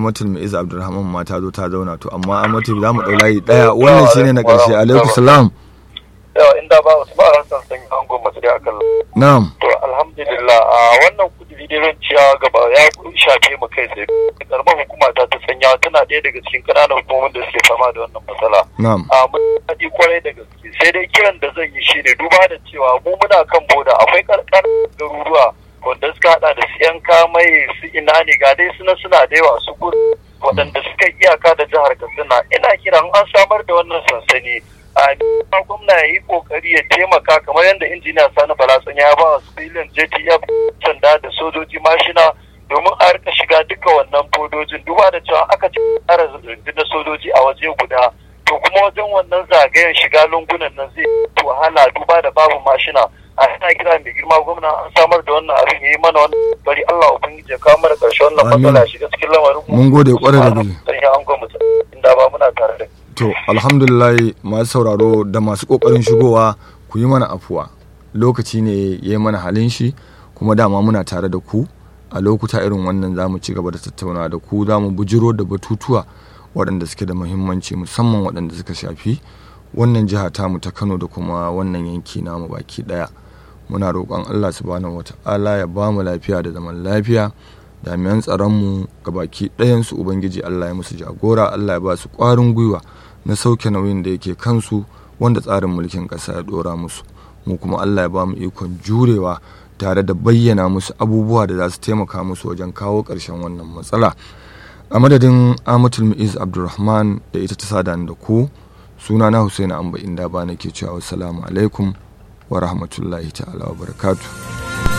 amatul mu'iz abdulrahman ma ta zo ta zauna to amma amatul za mu ɗau layi ɗaya wannan shine na ƙarshe alaikum salam yawa inda ba wasu ba ransan san an goma su da akan na'am to alhamdulillah a wannan kudiri dai ran ciya gaba ya shafe mu kai sai karamar hukuma ta ta sanya tana ɗaya daga cikin ƙananan hukumomin da suke fama da wannan matsala na'am a mun daɗi kwarai da gaske sai dai kiran da zan yi shine duba da cewa mu muna kan boda akwai karkar garuruwa wanda suka hada da su yan kamai su ina ne ga dai suna suna da yawa su gudu waɗanda suka iyaka da jihar katsina ina kiran an samar da wannan sansani a gwamna ya yi kokari ya taimaka kamar yadda injiniya sani balatsan ya ba wa civilian jtf sanda da sojoji mashina domin a rika shiga duka wannan bodojin duba da cewa aka ci tsara rundunar sojoji a waje guda to kuma wajen wannan zagayen shiga lungunan nan zai wahala duba da babu mashina a ina kira mai girma gwamna an samar da wannan abin ya yi mana wannan bari Allah ubangiji ya kawo mana ƙarshe wannan matsala ya shiga cikin lamarin mun gode kwarai da gaske sai an gwamnati inda ba muna tare da to alhamdulillah masu sauraro da masu kokarin shigowa ku yi mana afuwa lokaci ne ya yi mana halin shi kuma dama muna tare da ku a lokuta irin wannan za mu ci gaba da tattauna da ku za mu bujiro da batutuwa waɗanda suke da muhimmanci musamman waɗanda suka shafi wannan jiha tamu ta kano da kuma wannan yanki namu baki ɗaya muna roƙon allah subhanahu wata'ala ya ba mu lafiya da zaman lafiya jami'an tsaronmu ga baki ɗayansu ubangiji allah ya musu jagora allah ya ba su ƙwarin gwiwa na sauke nauyin da yake kansu wanda tsarin mulkin ƙasa ya ɗora musu mu kuma allah ya ba mu ikon jurewa tare da bayyana musu abubuwa da za su taimaka musu wajen kawo ƙarshen wannan matsala a madadin amatul mu'iz abdulrahman da ita ta sada da ku suna na husaina amba inda ba nake cewa assalamu alaikum wa rahmatullahi ta'ala wa barakatuh